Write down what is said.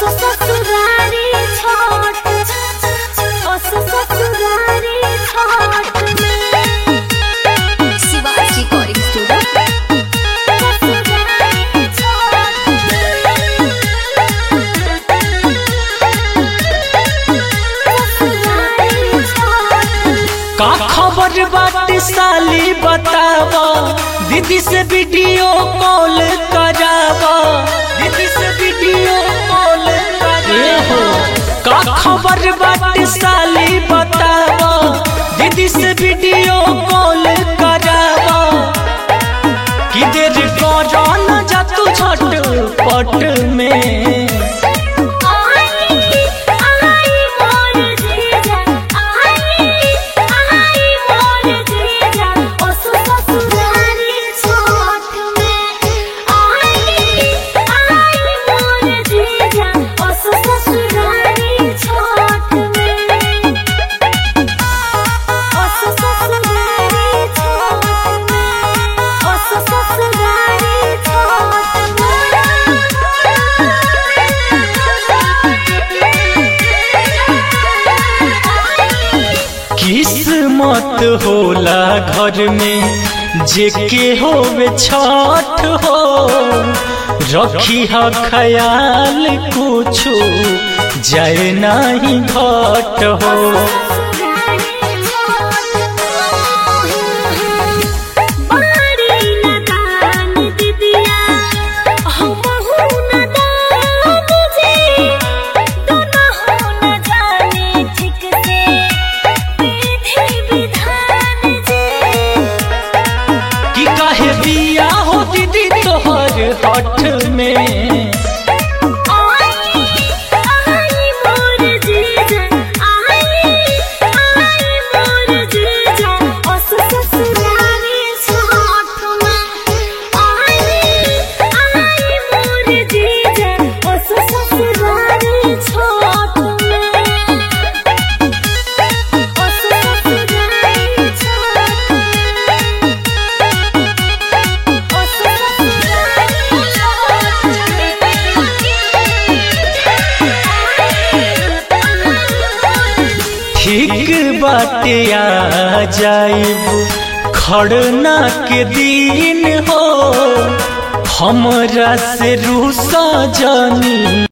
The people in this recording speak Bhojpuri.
ससुरारी छोट अस ससुरारी छोट में शिवाजी रिकॉर्डिंग स्टूडियो ससुरारी छोट ससुरारी छोट का खबर बाटे साली बतावा दीदी से वीडियो कॉल करावा दीदी से वीडियो कॉल करावा का खबर बाटे साली बतावा दीदी से वीडियो कॉल करावा कि देर करो न जा तू झटपट में आई आई मोर जीजा आई आई मोर जीजा ओस ससुरारी छोट में आई आई मोर जीजा ओस ससुरारी छोट में ओस ससुरारी छोट में ओस ससुरारी छोट किस्मत होला घर में जेके होवे छठ हो रखी हा ख्याल कुछो जाए नहीं घट हो कि काहे बिया हो दीदी तोहर हठ में ठीक बाटे आ जाइब खड़ना के दिन हो हमरा से रूसा जानी